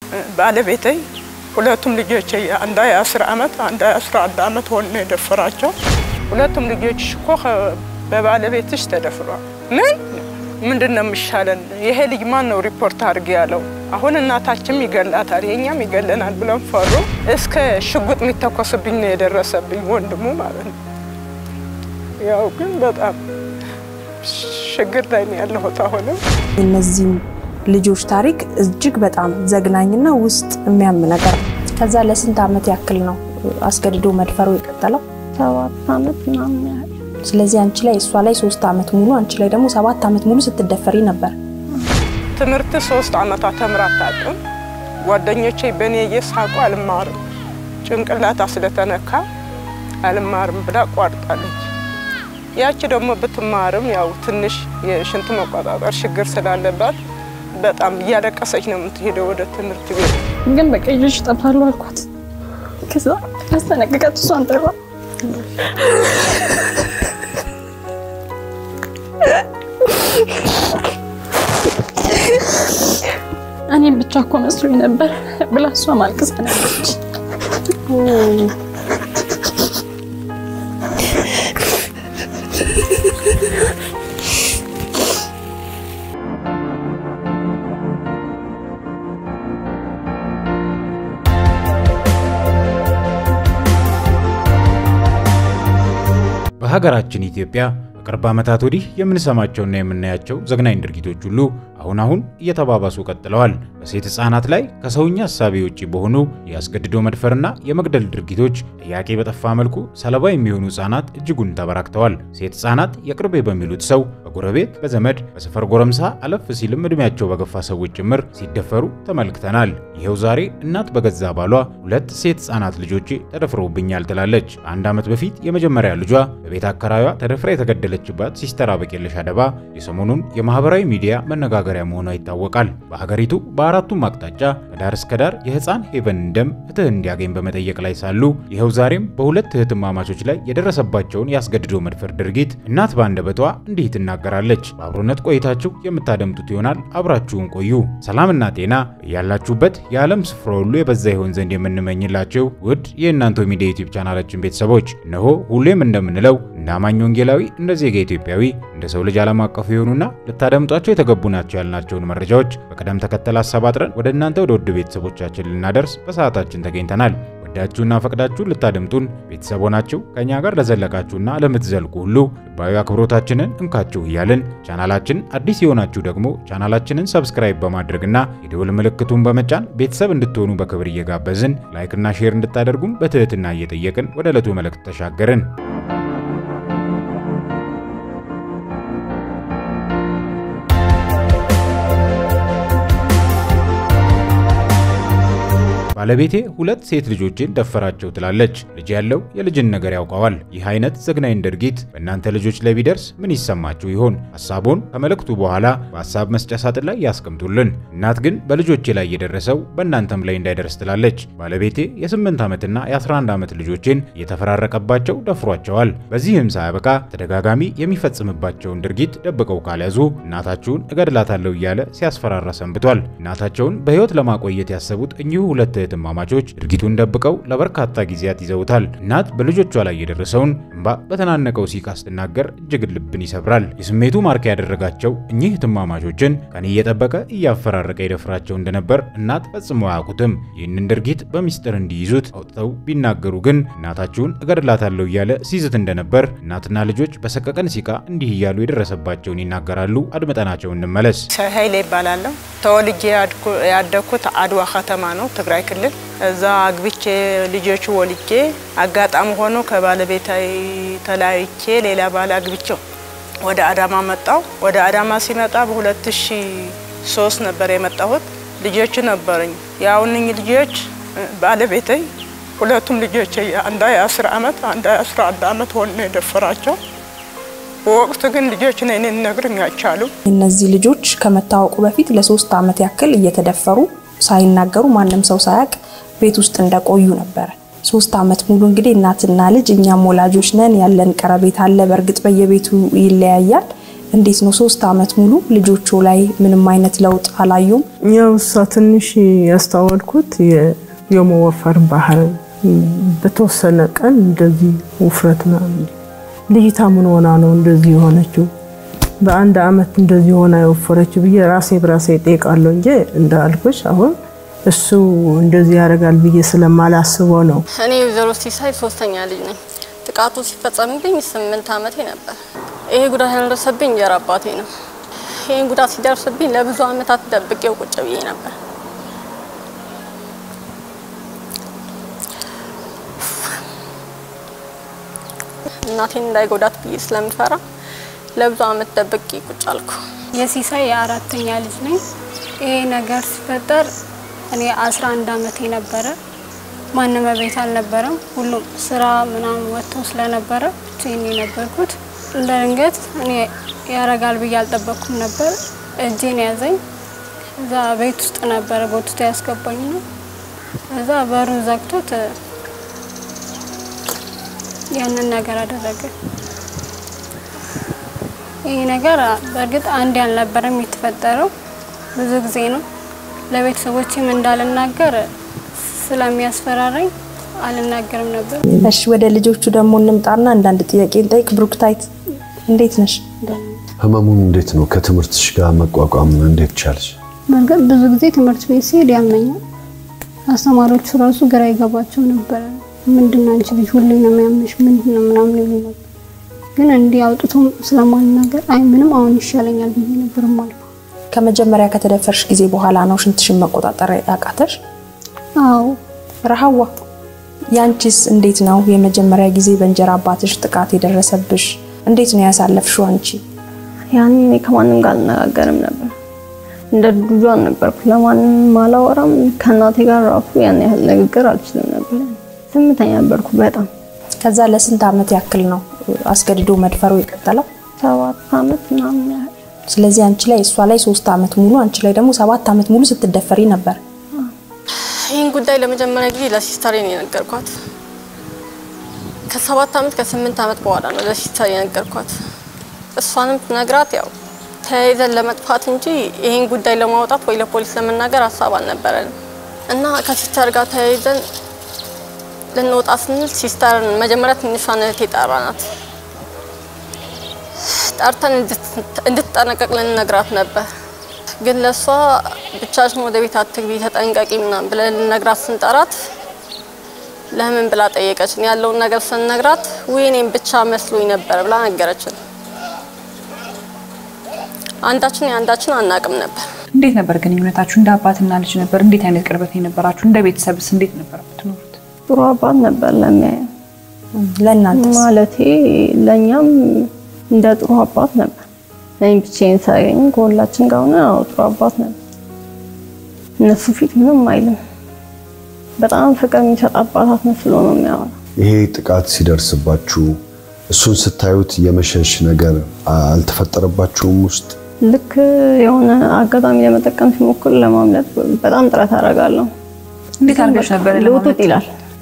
ባለቤቴ ሁለቱም ልጆች አንዷ የአስር ዓመት አንዷ የአስራ አንድ ዓመት ሆኖ ነው የደፈራቸው። ሁለቱም ልጆች እኮ በባለቤትሽ ተደፍሯል። ምን ምንድን ነው የሚሻለን? ይሄ ልጅ ማን ነው ሪፖርት አድርግ ያለው? አሁን እናታችንም ይገላታል የእኛም ይገለናል ብለን ፈሩ። እስከ ሽጉጥ የሚተኮስብኝ ነው የደረሰብኝ ወንድሙ ማለት ነው። ያው ግን በጣም ችግር ላይ ነው ያለሁት አሁንም የእነዚህም ልጆች ታሪክ እጅግ በጣም ዘግናኝና ውስጥ የሚያም ነገር ነው። ከዛ ለስንት ዓመት ያክል ነው አስገድዶ መድፈሩ የቀጠለው? ሰባት ዓመት ምናምን ያህል። ስለዚህ አንቺ ላይ እሷ ላይ ሶስት ዓመት ሙሉ አንቺ ላይ ደግሞ ሰባት ዓመት ሙሉ ስትደፈሪ ነበር። ትምህርት ሶስት ዓመታት ተምራ አታውቅም። ጓደኞቼ በእኔ እየሳቁ አልማርም ጭንቅላታ ስለተነካ አልማርም ብላ ቋርጣለች። ያቺ ደግሞ ብትማርም ያው ትንሽ የሽንት መቆጣጠር ችግር ስላለባት በጣም እያለቀሰች ነው የምትሄደው ወደ ትምህርት ቤት። ግን በቃ ልጆች ይጠፋሉ አልኳት። ከዛ ያስጠነቅቃት እሷን ጠራ። እኔም ብቻ እኮ መስሎኝ ነበር ብላ እሷ ማልቀስ ነበረች። በሀገራችን ኢትዮጵያ ከቅርብ ዓመታት ወዲህ የምንሰማቸውና የምናያቸው ዘግናኝ ድርጊቶች ሁሉ አሁን አሁን እየተባባሱ ቀጥለዋል። በሴት ሕፃናት ላይ ከሰውኛ እሳቤ ውጪ በሆኑ የአስገድዶ መድፈርና የመግደል ድርጊቶች ጥያቄ በጠፋ መልኩ ሰለባ የሚሆኑ ሕፃናት እጅጉን ተበራክተዋል። ሴት ሕፃናት የቅርቤ በሚሉት ሰው፣ በጎረቤት፣ በዘመድ፣ በሰፈር ጎረምሳ አለፍ ሲልም ዕድሜያቸው በገፋ ሰዎች ጭምር ሲደፈሩ ተመልክተናል። ይኸው ዛሬ እናት በገዛ ባሏ ሁለት ሴት ሕፃናት ልጆቼ ተደፍረውብኛል ትላለች። ከአንድ ዓመት በፊት የመጀመሪያ ልጇ በቤት አከራዩዋ ተደፍራ የተገደለችባት ሲስተር አበቄለሽ አደባ የሰሞኑን የማህበራዊ ሚዲያ መነጋገሪያ መሆኗ ይታወቃል። በሀገሪቱ በአራቱም አቅጣጫ ከዳር እስከ ዳር የህፃን ሄቨን ደም ፍትህ እንዲያገኝ በመጠየቅ ላይ ሳሉ ይኸው ዛሬም በሁለት እህትማማቾች ላይ የደረሰባቸውን የአስገድዶ መድፈር ድርጊት እናት በአንደበቷ እንዲህ ትናገራለች። በአብሮነት ቆይታችሁ የምታደምጡት ይሆናል። አብራችሁን ቆዩ። ሰላምና ጤና ያላችሁበት የዓለም ስፍራ ሁሉ የበዛ ይሆን ዘንድ የምንመኝላችሁ ውድ የእናንተ ሚዲያ ዩቲዩብ ቻናላችን ቤተሰቦች እነሆ ሁሌም እንደምንለው እንደ አማኝ ወንጌላዊ እንደ ዜጋ ኢትዮጵያዊ እንደ ሰው ልጅ ዓለም አቀፍ የሆኑና ልታደምጧቸው የተገቡ ናቸው ያልናቸውን መረጃዎች በቅደም ተከተል አሰባጥረን ወደ እናንተ ወደ ውድ ቤተሰቦቻችን ልናደርስ በሰዓታችን ተገኝተናል። ወዳችሁና ፈቅዳችሁ ልታደምጡን ቤተሰብ ሆናችሁ ከእኛ ጋር ለዘለቃችሁና ለምትዘልቁ ሁሉ ልባዊ አክብሮታችንን እንካችሁ እያልን ቻናላችን አዲስ የሆናችሁ ደግሞ ቻናላችንን ሰብስክራይብ በማድረግና የደወል ምልክቱን በመጫን ቤተሰብ እንድትሆኑ በክብር እየጋበዝን ላይክና ሼር እንድታደርጉም በትህትና እየጠየቅን ወደ ዕለቱ መልእክት ተሻገርን። ባለቤቴ ሁለት ሴት ልጆችን ደፈራቸው ትላለች። ልጅ ያለው የልጅን ነገር ያውቀዋል። ይህ አይነት ዘግናኝ ድርጊት በእናንተ ልጆች ላይ ቢደርስ ምን ይሰማችሁ ይሆን? ሐሳቡን ከመልእክቱ በኋላ በሐሳብ መስጫ ሳጥን ላይ ያስቀምጡልን። እናት ግን በልጆቼ ላይ የደረሰው በእናንተም ላይ እንዳይደርስ ትላለች። ባለቤቴ የ8 ዓመትና የ11 ዓመት ልጆችን እየተፈራረቀባቸው ደፍሯቸዋል። በዚህም ሳያበቃ ተደጋጋሚ የሚፈጽምባቸውን ድርጊት ደብቀው ካልያዙ እናታችሁን እገድላታለሁ እያለ ሲያስፈራራ ሰንብቷል። እናታቸውን በሕይወት ለማቆየት ያሰቡት እኚሁ ሁለት እህትማማቾች ድርጊቱን ደብቀው ለበርካታ ጊዜያት ይዘውታል። እናት በልጆቿ ላይ የደረሰውን እንባ በተናነቀው ሲቃ ስትናገር እጅግ ልብን ይሰብራል። የስሜቱ ማርካ ያደረጋቸው እኚህ እህትማማቾችን ቀን እየጠበቀ እያፈራረቀ ይደፍራቸው እንደነበር እናት ፈጽሞ አያውቁትም። ይህንን ድርጊት በሚስጥር እንዲይዙት አውጥተው ቢናገሩ ግን እናታችሁን እገድላታለሁ እያለ ሲዝት እንደነበር እናትና ልጆች በሰቀቀን ሲቃ እንዲህ እያሉ የደረሰባቸውን ይናገራሉ። አድምጠናቸው እንመለስ። ኃይሌ ይባላለሁ። ተወልጄ ያደግኩት አድዋ ከተማ ነው፣ ትግራይ ክልል። እዛ አግብቼ ልጆቹ ወልጄ አጋጣሚ ሆኖ ከባለቤታ ተለያይቼ ሌላ ባል አግብቼው ወደ አዳማ መጣው። ወደ አዳማ ሲመጣ በ2003 ነበር የመጣሁት። ልጆቹ ነበረኝ። ያው እነኝህ ልጆች ባለቤቴ ሁለቱም ልጆች አንዷ የ10 ዓመት አንዷ የ11 ዓመት ሆኖ ነው የደፈራቸው። በወቅቱ ግን ልጆች ነን ነግሩኝ አይቻሉ። እነዚህ ልጆች ከመታወቁ በፊት ለሶስት ዓመት ያክል እየተደፈሩ ሳይናገሩ ማንም ሰው ሳያውቅ ቤት ውስጥ እንደቆዩ ነበረ። ሶስት ዓመት ሙሉ እንግዲህ እናትና ልጅ እኛም ወላጆች ነን ያለን ቀረቤት አለ። በእርግጥ በየቤቱ ይለያያል። እንዴት ነው ሶስት አመት ሙሉ ልጆቹ ላይ ምንም አይነት ለውጥ አላዩም? ያው እሷ ትንሽ ያስተዋልኩት የ- የመወፈር ባህል በተወሰነ ቀን እንደዚህ ውፍረት ምናምን ልጅቷ ምን ሆና ነው እንደዚህ የሆነችው? በአንድ አመት እንደዚህ ሆና የወፈረችው ብዬ ራሴ በራሴ እጠይቃለሁ እንጂ እንዳልኩሽ አሁን እሱ እንደዚህ ያደርጋል ብዬ ስለማላስበው ነው። እኔ ወይዘሮ ሲሳይ ሶስተኛ ልጅ ነኝ። ጥቃቱ ሲፈጸምብኝ ስምንት ዓመቴ ነበር። ይሄ ጉዳት ያደረሰብኝ እንጀራ አባቴ ነው። ይህን ጉዳት ሲደርስብኝ ለብዙ ዓመታት ደብቄው ቁጭ ብዬ ነበር። እናቴን እንዳይጎዳት ብዬ ስለምፈራ ለብዙ ዓመት ደብቄ ቁጭ አልኩ። የሲሳይ የአራተኛ ልጅ ነኝ። ይሄ ነገር ሲፈጠር እኔ 11 ዓመቴ ነበረ። ማንም ቤት አልነበረም። ሁሉም ስራ ምናምን ወጥተው ስለነበረ ብቻዬን ነው የነበርኩት። እንደ ድንገት እኔ ያረጋል ብዬ አልጠበቅኩም ነበር። እጄን ያዘኝ። እዛ ቤት ውስጥ ነበረ ቦትቶ ያስገባኝ ነው። እዛ በሩን ዘግቶት ያንን ነገር አደረገ። ይህ ነገር በእርግጥ አንድ ያልነበረም የተፈጠረው ብዙ ጊዜ ነው። ለቤተሰቦችም እንዳልናገር ስለሚያስፈራራኝ አልናገርም ነበር። እሺ ወደ ልጆቹ ደግሞ እንምጣና አንዳንድ ጥያቄ እንጠይቅ። ብሩክታይት እንዴት ነሽ? ህመሙን እንዴት ነው ከትምህርትሽ ጋር መቋቋም እንዴት ቻልሽ? በእርግጥ ብዙ ጊዜ ትምህርት ቤት ሲሄድ ያመኛል። አስተማሪዎቹ ራሱ ግራ ይገባቸው ነበረ። ምንድን ነው አንቺ ልጅ ሁሌ ነው የሚያምሽ ምንድን ነው ምናምን ይሉ ነበር። ግን እንዲህ አውጥቶም ስለማልናገር አይ ምንም አሁን ይሻለኛል ብዬ ነበር ማለት ከመጀመሪያ ከተደፈርሽ ጊዜ በኋላ ነው ሽንትሽን መቆጣጠር ያቃተሽ? አዎ ረሃዋ ያንቺስ እንዴት ነው? የመጀመሪያ ጊዜ በእንጀራ አባትሽ ጥቃት የደረሰብሽ እንዴት ነው ያሳለፍሽው አንቺ? ያኔ እኔ ከማንም ጋር አልነጋገርም ነበር። እንደ ልጇን ነበርኩ። ለማንም አላወራም። ከእናቴ ጋር ራሱ ያን ያህል ንግግር አልችልም ነበር። ዝምተኛ ነበርኩ በጣም ከዛ ለስንት አመት ያክል ነው አስገድዶ መድፈሩ የቀጠለው? ሰባት አመት ምናምን ያህል ስለዚህ አንቺ ላይ እሷ ላይ ሶስት አመት ሙሉ አንቺ ላይ ደግሞ ሰባት አመት ሙሉ ስትደፈሪ ነበር። ይህን ጉዳይ ለመጀመሪያ ጊዜ ለሲስተሬ ነው የነገርኳት። ከሰባት አመት ከስምንት አመት በኋላ ነው ለሲስተር የነገርኳት። እሷንም ነግራት ያው ተያይዘን ለመጥፋት እንጂ ይህን ጉዳይ ለማውጣት ወይ ለፖሊስ ለመናገር ሀሳብ አልነበረንም እና ከሲስተር ጋር ተያይዘን ልንወጣ ስንል ሲስተርን መጀመሪያ ትንሿን እህቴ ጠራናት። ጠርተን እንድትጠነቀቅ ልንነግራት ነበር። ግን ለእሷ ብቻሽን ወደ ቤት አትግቢ ተጠንቀቂ ምናምን ብለን ልንነግራት ስንጠራት ለምን ብላ ጠየቀችን። ያለውን ነገር ስንነግራት ውይ እኔም ብቻ መስሎኝ ነበር ብላ ነገረችን። አንዳችን የአንዳችን አናቅም ነበር። እንዴት ነበር ግንኙነታችሁ? እንደ አባትና ልጅ ነበር? እንዴት አይነት ቅርበት የነበራችሁ? እንደ ቤተሰብስ እንዴት ነበር የምትኖሩት? ጥሩ አባት ነበር ለሚያየ ለእናንተስ? ማለቴ ለእኛም እንደ ጥሩ አባት ነበር። እኔ ብቻዬን ሳገኝ ከሁላችን ጋር ሆነ አዎ ጥሩ አባት ነበር። እነሱ ፊት ምንም አይልም። በጣም ፍቅር የሚሰጥ አባታት መስሎ ነው የሚያወራ። ይሄ ጥቃት ሲደርስባችሁ እሱን ስታዩት የመሸሽ ነገር አልተፈጠረባችሁም ውስጥ? ልክ የሆነ አጋጣሚ ለመጠቀም ሲሞክር ለማምለጥ በጣም ጥረት አደርጋለሁ። እንዴት አድርገሽ ነበር ልውጡት ይላል።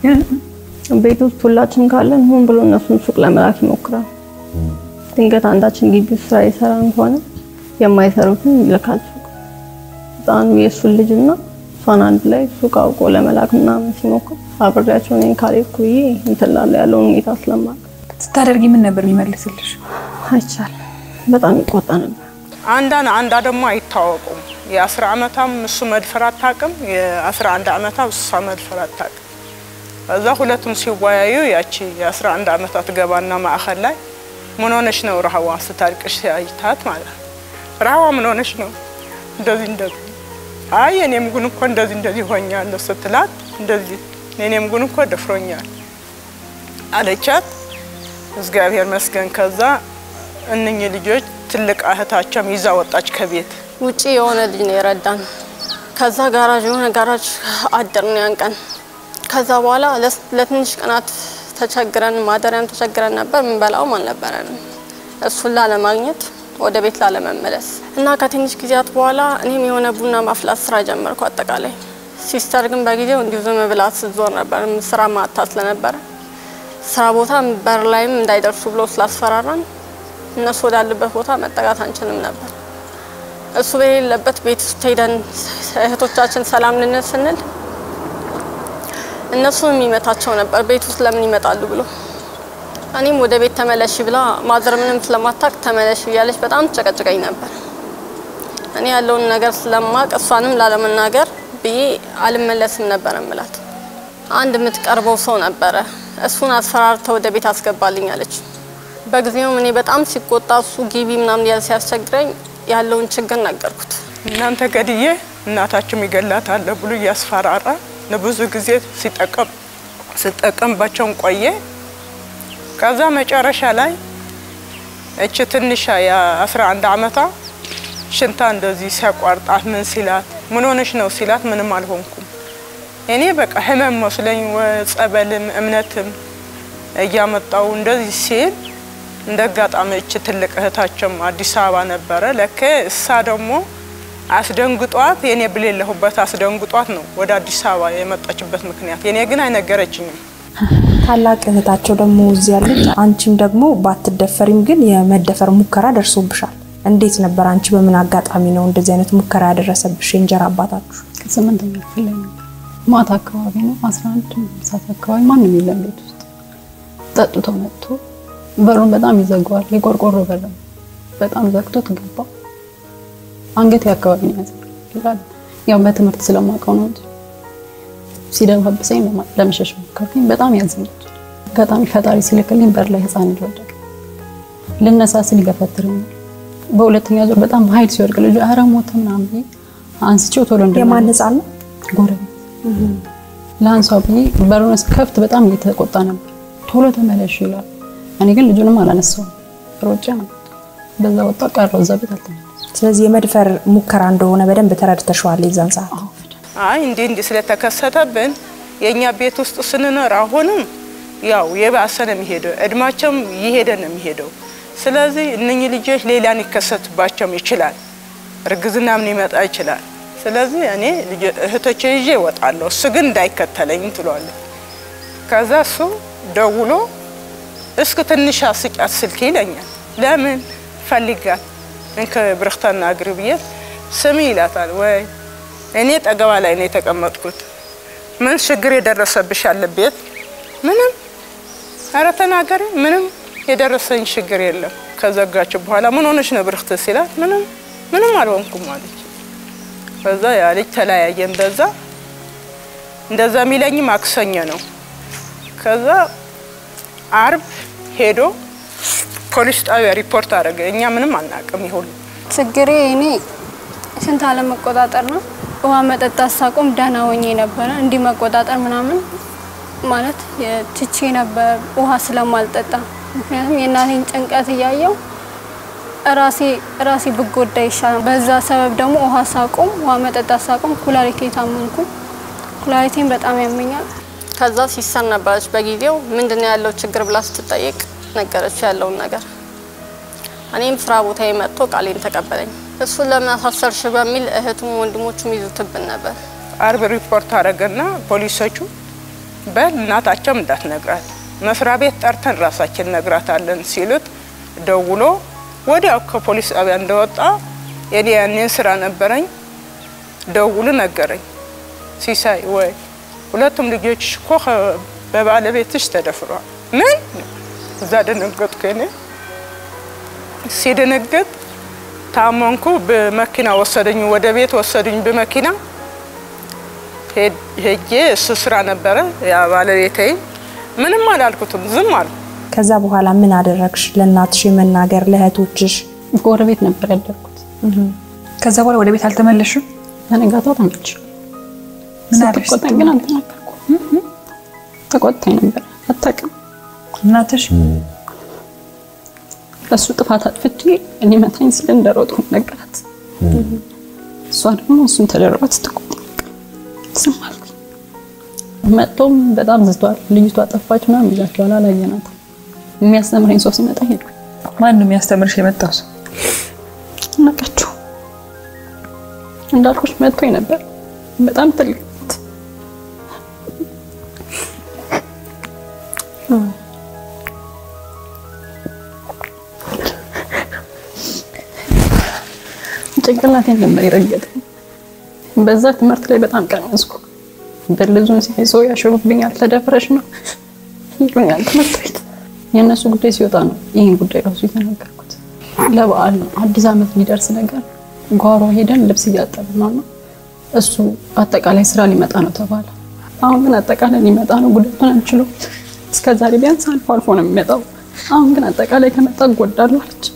ቤት ውስጥ ሁላችን ካለን ሆን ብሎ እነሱን ሱቅ ለመላክ ይሞክራል። ድንገት አንዳችን ግቢ ውስጥ ስራ የሰራን ከሆነ የማይሰሩትን ይልካል ሱቅ። ህፃኑ የእሱን ልጅና እሷን አንድ ላይ ሱቅ አውቆ ለመላክ ምናምን ሲሞክር አብሬያቸው እኔን ካልሄድኩ ብዬ እንትን እላለሁ ያለውን ሁኔታ ስለማውቅ ስታደርጊ ምን ነበር የሚመልስልሽ? አይቻልም። በጣም ይቆጣ ነበር። አንዳን አንዳ ደግሞ አይታወቁም። የአስራ ዓመቷም እሱ መድፈር አታውቅም፣ የአስራ አንድ ዓመቷ እሷ መድፈር አታውቅም። እዛ ሁለቱም ሲወያዩ ያቺ የአስራ አንድ ዓመቷ ትገባና ማዕከል ላይ ምን ሆነሽ ነው ረሃዋ ስታልቅሽ ሲያይታት ማለት ነው። ረሃዋ ምን ሆነሽ ነው እንደዚህ እንደዚህ አይ የኔም ጉን እኮ እንደዚህ እንደዚህ ሆኛለሁ ስትላት እንደዚህ የኔም ጉን እኮ ደፍሮኛል አለቻት። እግዚአብሔር መስገን ከዛ እነኚህ ልጆች ትልቅ እህታቸውም ይዛ ወጣች ከቤት። ውጪ የሆነ ልጅ ነው የረዳን። ከዛ ጋራጅ የሆነ ጋራጅ አደርን ያን ቀን። ከዛ በኋላ ለትንሽ ቀናት ተቸግረን ማደሪያም ተቸግረን ነበር። ምንበላውም አልነበረንም። እሱን ላለማግኘት ወደ ቤት ላለመመለስ እና ከትንሽ ጊዜያት በኋላ እኔም የሆነ ቡና ማፍላት ስራ ጀመርኩ። አጠቃላይ ሲስተር ግን በጊዜው እንዲሁ ዝም ብላ ስትዞር ነበር። ስራ ማታ ስለነበረ ስራ ቦታ በር ላይም እንዳይደርሱ ብሎ ስላስፈራራን እነሱ ወዳሉበት ቦታ መጠጋት አንችልም ነበር። እሱ በሌለበት ቤት ውስጥ ሄደን እህቶቻችን ሰላም ልንል ስንል እነሱን የሚመታቸው ነበር። ቤት ውስጥ ለምን ይመጣሉ ብሎ እኔም ወደ ቤት ተመለሽ ብላ ማዘር ምንም ስለማታቅ ተመለሽ እያለች በጣም ጨቀጭቀኝ ነበር። እኔ ያለውን ነገር ስለማቅ እሷንም ላለመናገር ብዬ አልመለስም ነበር እምላት። አንድ የምትቀርበው ሰው ነበረ። እሱን አስፈራርተ ወደ ቤት አስገባልኝ አለች። በጊዜውም እኔ በጣም ሲቆጣ እሱ ግቢ ምናምን ያለ ሲያስቸግረኝ ያለውን ችግር ነገርኩት። እናንተ ገድዬ እናታችሁም ይገላታል ብሎ እያስፈራራ ለብዙ ጊዜ ሲጠቀም ሲጠቀምባቸውን ቆየ። ከዛ መጨረሻ ላይ እች ትንሿ የ11 ዓመቷ ሽንታ እንደዚህ ሲያቋርጣት ምን ሲላት ምን ሆነሽ ነው ሲላት ምንም አልሆንኩም። እኔ በቃ ህመም መስለኝ ጸበልም እምነትም እያመጣው እንደዚህ ሲል እንደ አጋጣሚ እች ትልቅ እህታቸውም አዲስ አበባ ነበረ። ለከ እሳ ደግሞ አስደንግጧት የኔ ብሌለሁበት አስደንግጧት ነው ወደ አዲስ አበባ የመጣችበት ምክንያት። የኔ ግን አይነገረችኝም። ታላቅ እህታቸው ደግሞ እዚህ ያለች፣ አንቺም ደግሞ ባትደፈሪም ግን የመደፈር ሙከራ ደርሶብሻል። እንዴት ነበር? አንቺ በምን አጋጣሚ ነው እንደዚህ አይነት ሙከራ ያደረሰብሽ የእንጀራ አባታችሁ? ስምንተኛ ክፍል ላይ ነበር። ማታ አካባቢ ነው፣ አስራ አንድ ሰዓት አካባቢ ማንም የለም ቤት ውስጥ። ጠጥቶ መጥቶ በሩን በጣም ይዘጋዋል። የቆርቆሮ በር ነው። በጣም ዘግቶት ገባ። አንገቴ አካባቢ ነው ያዘ ይላል። ያው በትምህርት ስለማውቀው ነው እንጂ ሲደባብሰኝ ለመሸሽ ሞከርኩኝ። በጣም ያዝኛል። አጋጣሚ ፈጣሪ ሲልክልኝ በር ላይ ህፃን ልጅ ወደቀ። ልነሳ ስል ይገፈትረኛል። በሁለተኛ ዙር በጣም በኃይል ሲወድቅ ልጁ ኧረ ሞተ ምናምን ብዬ አንስቼው ቶሎ እንደ የማን ህፃን ነው? ጎረቤት ለአንሷ ብዬ በሩን ከፍት በጣም እየተቆጣ ነበር። ቶሎ ተመለሽ ይላል። እኔ ግን ልጁንም አላነሳውም። ሮጬ ነው በዛ ወጣ ቀረው። እዛ ቤት አልተመለስኩም። ስለዚህ የመድፈር ሙከራ እንደሆነ በደንብ ተረድተሽዋል የዛን ሰዓት? አይ እንዲህ እንዲህ ስለተከሰተብን የእኛ ቤት ውስጥ ስንኖር አሁንም ያው የባሰ ነው የሚሄደው፣ እድማቸውም እየሄደ ነው የሚሄደው። ስለዚህ እነኚህ ልጆች ሌላን ይከሰትባቸውም ይችላል፣ እርግዝና ምን ይመጣ ይችላል። ስለዚህ እኔ እህቶቼ ይዤ እወጣለሁ፣ እሱ ግን እንዳይከተለኝ ትሏለች። ከዛ እሱ ደውሎ እስክ ትንሽ አስጫት ስልክ ይለኛል። ለምን ፈልጋት እንከ ብርክተና እግር ብዬት ስሚ ይላታል። ወይ እኔ ጠገባ ላይ ነው የተቀመጥኩት። ምን ችግር የደረሰብሽ አለቤት? ምንም ኧረ ተናገሪ። ምንም የደረሰኝ ችግር የለም። ከዘጋችሁ በኋላ ምን ሆነሽ ነው ብርክት ሲላት ምንም ምንም አልሆንኩም አለች። ከዛ ያ ልጅ ተለያየን። በዛ እንደዛ የሚለኝ ማክሰኞ ነው። ከዛ አርብ ሄዶ ፖሊስ ጣቢያ ሪፖርት አደረገ። እኛ ምንም አናውቅም። ይሁሉ ችግሬ እኔ ሽንት አለመቆጣጠር ነው። ውሃ መጠጣት ሳቆም ደህና ሆኜ ነበረ። እንዲህ መቆጣጠር ምናምን ማለት ትቼ ነበር ውሃ ስለማልጠጣ። ምክንያቱም የእናቴን ጭንቀት እያየው ራሴ ራሴ ብጎዳ ይሻላል። በዛ ሰበብ ደግሞ ውሃ ሳቆም ውሃ መጠጣት ሳቆም ኩላሊቴ ታመምኩ። ኩላሊቴን በጣም ያመኛል። ከዛ ሲሰር ነበረች በጊዜው ምንድነው ያለው ችግር ብላ ስትጠይቅ ነገረች ያለውን ነገር። እኔም ስራ ቦታ መጥቶ ቃሌን ተቀበለኝ። እሱን ለምን አሳሰርሽ በሚል እህቱም ወንድሞቹም ይዙትብን ነበር። አርብ ሪፖርት አደረገና ፖሊሶቹ በል እናታቸውም እንዳትነግራት መስሪያ ቤት ጠርተን ራሳችን ነግራታለን ሲሉት ደውሎ ወዲያው ከፖሊስ ጣቢያ እንደወጣ የኔ ያኔን ስራ ነበረኝ። ደውሉ ነገረኝ። ሲሳይ ወይ ሁለቱም ልጆች እኮ በባለቤትሽ ተደፍሯል። ምን እዛ ደነገጥኩ። እኔ ሲደነገጥ ታመንኩ። በመኪና ወሰደኝ፣ ወደ ቤት ወሰዱኝ በመኪና ሄጄ እሱ ስራ ነበረ ያ ባለቤቴ። ምንም አላልኩትም፣ ዝም አልኩ። ከዛ በኋላ ምን አደረግሽ? ለእናትሽ የመናገር ለእህቶችሽ? ጎረቤት ነበር ያደርኩት። ከዛ በኋላ ወደ ቤት አልተመለሽም? በነጋታው ተመልሼ ምን አለሽ ስትቆጣኝ ግን አልተናገርኩም። ተቆጣኝ ነበር አታውቅም። እናትሽ ለእሱ ጥፋት አጥፍቼ እኔ መታኝ ስለ እንደሮጥኩ ነገራት። እሷ ደግሞ እሱን ተደርባ ስትቆጣ ዝም አልኩኝ። መጥቶም በጣም ዝቷል። ልጅቷ ጠፋች ምናምን ይላቸዋል። አላየናትም። የሚያስተምረኝ ሰው ሲመጣ ሄድኩኝ። ማን ነው የሚያስተምርሽ የመጣው ሰው? ነቃችሁ እንዳልኩሽ መጥቶኝ ነበር። በጣም ትልቅ ጭንቅላቴን ነበር የረገጠኝ። በዛ ትምህርት ላይ በጣም ቀነስኩ። በልዙን ሲያይ ሰው ያሽሩብኛል፣ ተደፍረሽ ነው ይሉኛል ትምህርት ቤት። የእነሱ ጉዳይ ሲወጣ ነው ይህን ጉዳይ ራሱ የተናገርኩት። ለበዓል ነው አዲስ ዓመት ሊደርስ ነገር ጓሮ ሄደን ልብስ እያጠብን ነው እና እሱ አጠቃላይ ስራ ሊመጣ ነው ተባለ። አሁን ግን አጠቃላይ ሊመጣ ነው፣ ጉዳቱን አንችለው። እስከ ዛሬ ቢያንስ አልፎ አልፎ ነው የሚመጣው። አሁን ግን አጠቃላይ ከመጣ እጎዳለሁ አለች።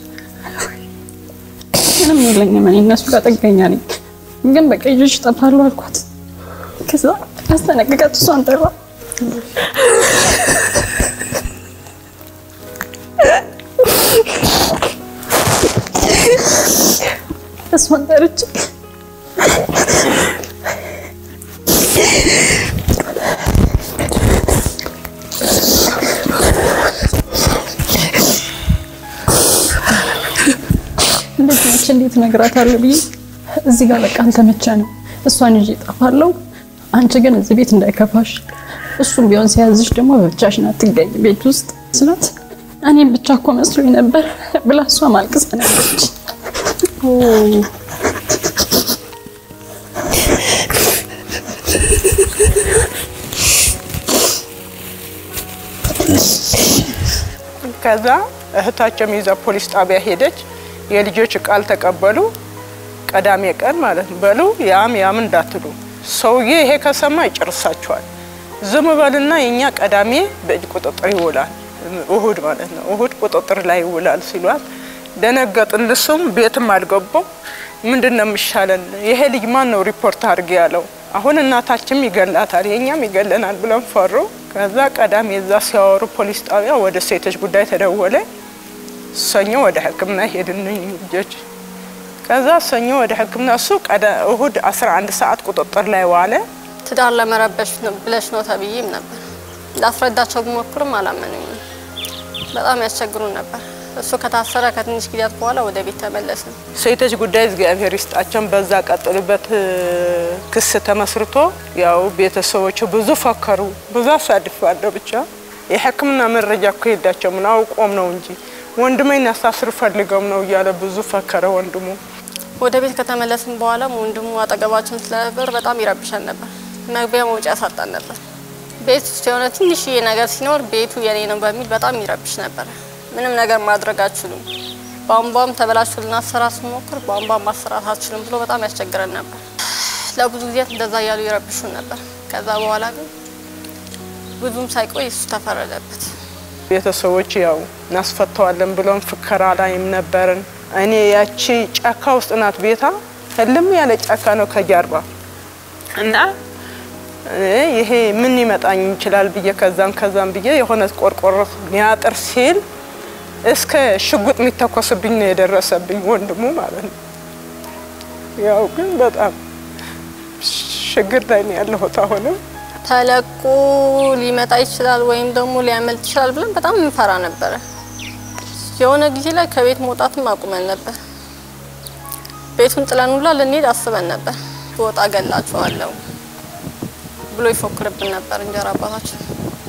ምንም የለኝም እኔ እነሱ ጋር ጥገኛ ነኝ። ግን በቃ ይዤሽ እጠፋለሁ አልኳት። ከዛ አስጠነቅቀት እሷን ጠራ። እሷን ጠርቼ ልጅ ነች እንዴት እነግራታለሁ ብዬ እዚህ ጋር በቃ አልተመቸንም። እሷን ይዤ እጠፋለሁ፣ አንቺ ግን እዚህ ቤት እንዳይከፋሽ፣ እሱም ቢሆን ሲያዝሽ ደግሞ በብቻሽን አትገኝ ቤት ውስጥ ስላት እኔም ብቻ እኮ መስሎኝ ነበር ብላ እሷ ማልቅሳ ነበረች። ከዛ እህታቸውም ይዛ ፖሊስ ጣቢያ ሄደች። የልጆች ቃል ተቀበሉ። ቀዳሜ ቀን ማለት ነው። በሉ ያም ያም እንዳትሉ ሰውዬ ይሄ ከሰማ ይጨርሳቸዋል። ዝም በልና የኛ ቀዳሜ በእጅ ቁጥጥር ይውላል፣ እሁድ ማለት ነው። እሁድ ቁጥጥር ላይ ይውላል ሲሏት ደነገጥን። ልሱም ቤትም አልገባው። ምንድን ነው የሚሻለን? ይሄ ልጅ ማን ነው ሪፖርት አድርጌ ያለው? አሁን እናታችንም ይገላታል፣ የኛም ይገለናል ብለን ፈሩ። ከዛ ቀዳሜ እዛ ሲያወሩ ፖሊስ ጣቢያ ወደ ሴቶች ጉዳይ ተደወለ። ሰኞ ወደ ሕክምና ሄድን ልጆች። ከዛ ሰኞ ወደ ሕክምና እሱ እሁድ 11 ሰዓት ቁጥጥር ላይ ዋለ። ትዳር ለመረበሽ ነው ብለሽ ነው ተብዬም ነበር። ላስረዳቸው ብሞክርም አላመኑኝም። በጣም ያስቸግሩን ነበር። እሱ ከታሰረ ከትንሽ ጊዜያት በኋላ ወደ ቤት ተመለስን። ሴቶች ጉዳይ እግዚአብሔር ይስጣቸውን በዛ ቀጥሉበት ክስ ተመስርቶ ያው ቤተሰቦቹ ብዙ ፈከሩ፣ ብዙ አሳድፋለሁ። ብቻ የሕክምና መረጃ እኮ ሄዳቸው ምን አውቆም ነው እንጂ ወንድሜን ያሳስር ፈልገውም ነው እያለ ብዙ ፈከረ ወንድሙ። ወደ ቤት ከተመለስን በኋላም ወንድሙ አጠገባችን ስለነበር በጣም ይረብሻል ነበር። መግቢያ መውጫ ያሳጣን ነበር። ቤት ውስጥ የሆነ ትንሽዬ ነገር ሲኖር ቤቱ የኔ ነው በሚል በጣም ይረብሽ ነበር። ምንም ነገር ማድረግ አትችሉም፣ ቧንቧም ተበላሽቶ ልናሰራ ስንሞክር ቧንቧም ማሰራት አትችሉም ብሎ በጣም ያስቸግረን ነበር። ለብዙ ጊዜያት እንደዛ እያሉ ይረብሹን ነበር። ከዛ በኋላ ግን ብዙም ሳይቆይ እሱ ተፈረደበት። ቤተሰቦች ያው እናስፈተዋለን ብለን ፍከራ ላይም ነበርን። እኔ ያቺ ጫካ ውስጥ ናት ቤታ፣ ህልም ያለ ጫካ ነው ከጀርባ እና ይሄ ምን ይመጣኝ ይችላል ብዬ ከዛም ከዛም ብዬ የሆነ ቆርቆሮ ሊያጥር ሲል እስከ ሽጉጥ የሚተኮስብኝ ነው የደረሰብኝ ወንድሙ ማለት ነው። ያው ግን በጣም ችግር ላይ ነው ያለሁት አሁንም ተለቆ ሊመጣ ይችላል ወይም ደግሞ ሊያመልጥ ይችላል ብለን በጣም እንፈራ ነበረ። የሆነ ጊዜ ላይ ከቤት መውጣትም አቁመን ነበር። ቤቱን ጥለን ሁላ ልንሄድ አስበን ነበር። ወጣ ገላችኋለሁ ብሎ ይፎክርብን ነበር እንጀራ አባታችን።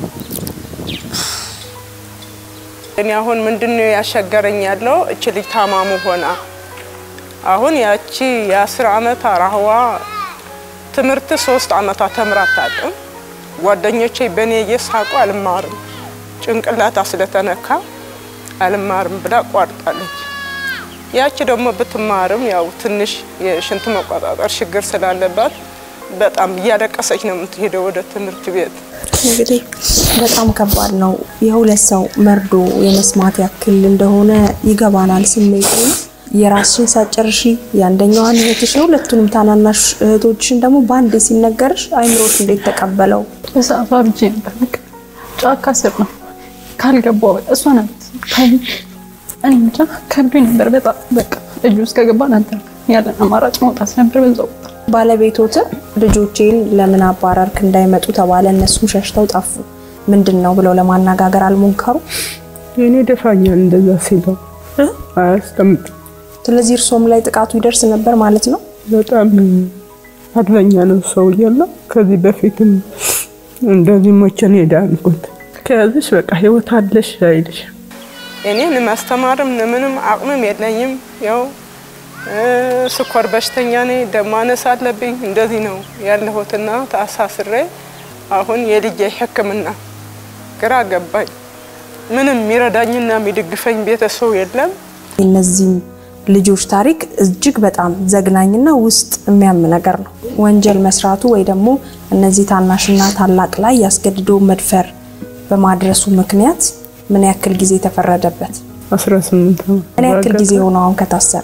እኔ አሁን ምንድነው ያሸገረኝ ያለው እች ልጅ ታማሙ ሆና አሁን ያቺ የአስር አመት አራህዋ ትምህርት ሶስት አመታት ተምራ አታውቅም። ጓደኞቼ በእኔ እየሳቁ አልማርም ጭንቅላታ ስለተነካ አልማርም ብላ ቋርጣለች። ያቺ ደግሞ ብትማርም ያው ትንሽ የሽንት መቆጣጠር ችግር ስላለባት በጣም እያለቀሰች ነው የምትሄደው ወደ ትምህርት ቤት። እንግዲህ በጣም ከባድ ነው። የሁለት ሰው መርዶ የመስማት ያክል እንደሆነ ይገባናል ስሜቱ። የራስሽን ሳጨርሺ የአንደኛዋን እህትሽ የሁለቱንም ታናናሽ እህቶችሽን ደግሞ በአንዴ ሲነገርሽ አይምሮሽ እንዴት ተቀበለው? በሰዓቱ አብጄ ነበር። በቃ ጫካ ስር ነው ካልገባው በቃ እሷ ናት ታይ እኔ ብቻ ከብዶኝ ነበር በጣም በቃ እጁ ውስጥ ከገባን አንተ ያለን አማራጭ መውጣት ነበር በዛው ባለቤቶትን ልጆቼን ለምን አባረርክ እንዳይመጡ ተባለ። እነሱም ሸሽተው ጠፉ። ምንድን ነው ብለው ለማነጋገር አልሞከሩ? የኔ ደፋኛል እንደዛ ሲለው አያስቀምጥ። ስለዚህ እርሶም ላይ ጥቃቱ ይደርስ ነበር ማለት ነው። በጣም አድለኛ ነው ሰው እያለ ከዚህ በፊትም እንደዚህ ሞቸን ሄዳንኩት ከያዝሽ በቃ ህይወት አለሽ አይልሽ። እኔ ለማስተማርም ለምንም አቅምም የለኝም። ያው ስኳር በሽተኛ ነኝ፣ ደም ማነስ አለብኝ። እንደዚህ ነው ያለሁትና ታሳስሬ አሁን የልጄ ሕክምና ግራ ገባኝ። ምንም የሚረዳኝና የሚደግፈኝ ቤተሰብ የለም። የእነዚህም ልጆች ታሪክ እጅግ በጣም ዘግናኝና ውስጥ የሚያም ነገር ነው። ወንጀል መስራቱ ወይ ደግሞ እነዚህ ታናሽና ታላቅ ላይ ያስገድዶ መድፈር በማድረሱ ምክንያት ምን ያክል ጊዜ ተፈረደበት? 18 ዓመት ምን ያክል ጊዜ ሆነው አሁን ከታሰረ?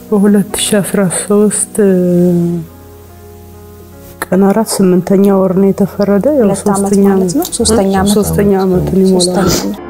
በ2013 ቀን አራት ስምንተኛ ወር ነው የተፈረደ። ያው ሁለት ዓመት ሶስተኛ ማለት ነው። ሶስተኛ ዓመት ሶስተኛ ዓመቱን ይሞላል። ሶስተኛ ዓመት